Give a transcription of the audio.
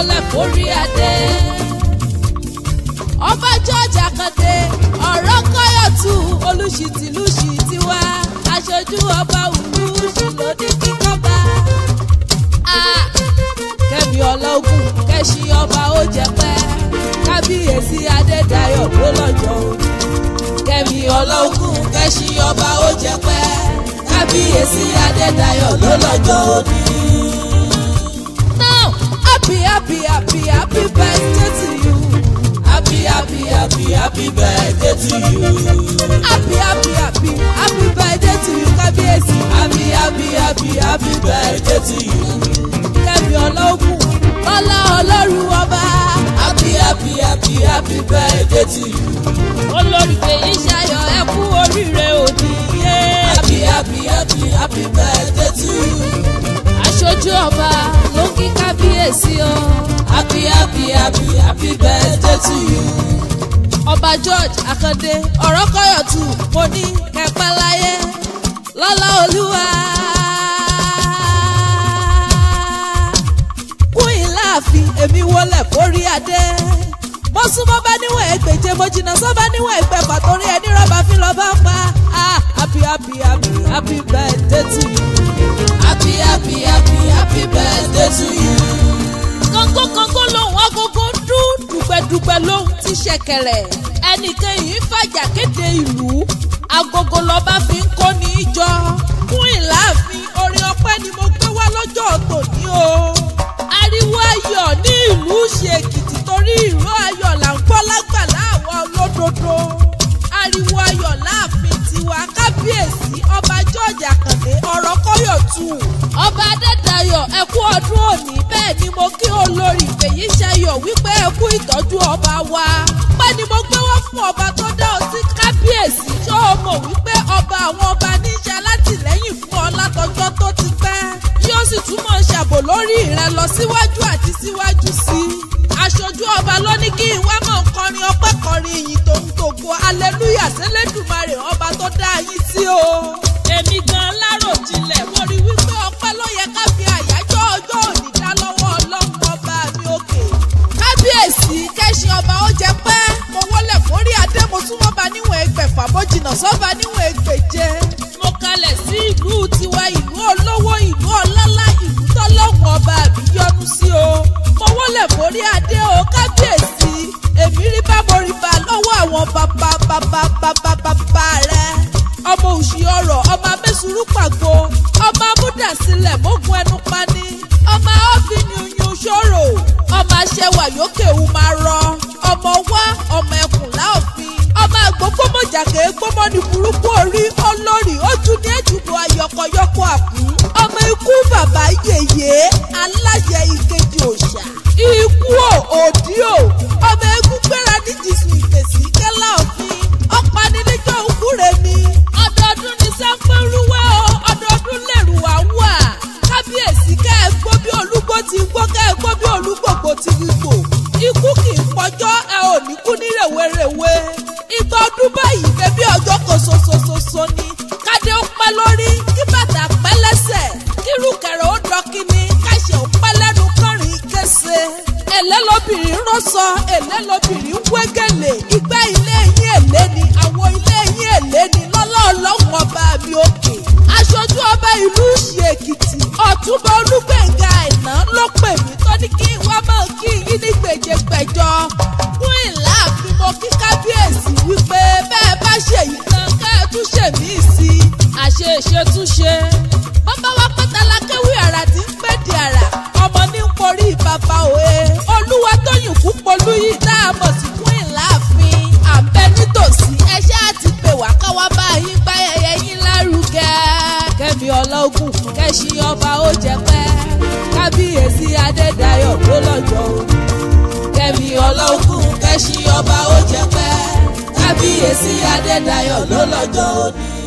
wọlé forí adé. ọba george akande ọ̀rọ̀ kọ́yọ̀tù olùṣìtìlùṣì tiwa aṣojú ọba olùṣì lóní kíkọ́ba. kẹ́mi ọlọ́gùn kẹ́sì ọba ó jẹ pẹ́ kábíyèsí adédayọ̀ ló lọ́jọ́ òní. kẹ́mi ọlọ́gùn kẹ́sì ọba ó jẹ pẹ́ kábíyèsí adédayọ̀ ló lọ́jọ́ òní. now happy happy happy happy birthday to you. happy happy happy happy birthday to you. happy happy happy happy birthday to you kábíyèsí. happy happy happy happy birthday to you. kẹ́mi ọlọ́gùn lọ́lá ọlọ́run ọba. happy happy happy happy birthday to you. olórí fèyí ṣayọ̀ ẹ kú oríire òní. happy happy happy happy birthday to you. aṣojú ọba ló kí kábíyèsí o. happy happy happy happy birthday to you. ọba george akande ọ̀rọ̀ kọ́yọ̀tù mo ní kẹpẹ́ láyé lọ́lá olúwa. kún ìláàfin èmi wọlé forí adé mo súnmọ́ bá níwọ̀n ẹgbẹ̀je mo jìnnà sọ́ba níwọ̀n ẹgbẹ̀fà torí ẹni rọ́bà fi lọ́ bá pa ah happy happy happy happy birthday to you happy happy happy happy birthday to you. kókó kókó lòun agogo dún dùgbẹ̀dùgbẹ̀ lòun ti ṣẹ̀kẹ̀rẹ̀ ẹnìkan yìí fàjà kéde ìlú agogo lọ́ba fi ń kó ní í jọ fún ìláàfin orin ọpẹ́ ni mo gbé wá lọ́jọ́ tòní o ariwo ayọ̀ ní ìlú ṣe èkìtì torí ìró ayọ̀ là ń gbọ́ lágbàlá àwọn olódodo ariwo ayọ̀ láàfin tiwa kábíyèsí ọba george àkàndé ọ̀rọ̀ kọ́yọ̀tù ọba adédayọ̀ ẹ kú ọdún òní bẹ́ẹ̀ ni mo kí olórí fèyí ṣayọ̀ wípé ẹ kú ìtọ́jú ọba wa pẹ́ ni mo gbé wá fún ọba tó dá ọ sí kábíyèsí ṣó o mọ̀ wípé ọba àwọn ọba níṣẹ́ alátìlẹ́yìn fún ọ látọjọ́ tó ti pẹ́ yóò sì túmọ̀ ṣàbò lórí rẹ lọ síwájú àti síwájú sí i aṣojú ọba ló ní kí n wá mọ̀ kọrin ọpẹ́ kọrin ìyìn tó ń tògo aleluya sẹ́lẹ̀dùmarè ọba tó dá yín sí o. èmi gan láròjinlẹ̀ mo rí wípé ọpẹ́ ló yẹ ká fi àyájọ́ ọjọ́ òní dá lọ́wọ́ ọlọ́run ọba mi òkè. kábíyèsí kẹ́sìn ọba ó jẹ pẹ́ mo wọlé forí adé mo súnmọ́ ba níwọ̀n ẹgbẹ̀fà mo jìnnà sọ́ba níwọ̀n ẹgbẹ̀je. mo kalẹ̀ sí ìlú tiwa ìlú olówó ìlú ọlọ́lá ìlú tọ́lọ́hún ọba mi yọ́nú sí o mo wọlé forí adé o kábíyèsí èmi rí bá mo rí bá lọ́wọ́ àwọn bàbá bàbá bàbá bàbá rẹ ọmọ òṣì ọrọ̀ ọmọ amẹ́sùrú pàgbo ọmọ amúdàsílẹ̀ mógun ẹnu pani ọmọ ọ́fìnì oyún ṣòro ọmọ aṣẹwà yókè wù máa rọ ọmọ wá ọmọ ẹkùn láòfin ọmọ àgbógbó mọ̀jàkè gbọ́mọ́ ní burúkú orí olórí ojú ní èjùbọ̀ ayọ̀kọ̀yọ̀kọ̀ àkú ọmọ ikú bàbá yèyé aláṣẹ ìkejì òòṣà ikú ò òdí ò ọmọ egun gbéra ní jìsù ìfèsì kẹlá òfin ọ̀pánilẹ́jọ́ òkúre mi ọdọọdún ní sáfẹ́rúwẹ́ o ọdọọdún lẹ́rù wá wà kábíyèsí kẹ́ ẹ gbó bí olúgbó ti gbó kẹ́ ẹ gbó bí olúgbògbò ti gbò ikú kì í pọjọ́ ẹ ò ní kú ní rèwerèwe ìgbà ọdún báyìí bẹ́bí ọjọ́ kan ṣoṣoṣoṣo ni kádé ó pẹ́ lórí kí bàtà pẹ́ lẹ́sẹ̀ kírùkẹ̀rẹ̀ ó dọ́kíní káṣẹ̀ ó pẹ́ lẹ́nu kọrin kése èlé lobìnrin rọ́sọ èlé lobìnrin wégele ìgbà ilé yín èlé ni àwọn ilé yín èlé ni lọ́lá ọlọ́run ọba mi òkè aṣojú ọba ìlú ṣì èkìtì ọ̀túnba olúgbẹ̀ngà àìná ló pè mí tó ní kí n wá mọ̀ kí yín ní gbèjègbèjọ fún ìlà àfin mo kí kábíyèsí wípé bẹ́ẹ̀ bá ṣèyí kan ká ẹ tún ṣèmí sí i àṣe ìṣetúnṣe bàbá wa pátálá kéwì àrà tí ń pè di àrà ọmọ ní ń porí bàbá òye olúwa tóyìn kú polú yìí tá a mọ̀ sí fún ìlàáfin àbẹ nítòsí ẹṣẹ́ àti pè wá káwá bá yín gbá ẹyẹ yín lárugẹ. kẹ́mi ọlọ́gùn kẹ́sìn ọba ó jẹ pẹ́ kábíyèsí adédayọ̀ ló lọ́jọ́ òní. kẹ́mi ọlọ́gùn kẹ́sìn ọba ó jẹ pẹ́ kábíyèsí adédayọ̀ ló lọ́jọ́ òní.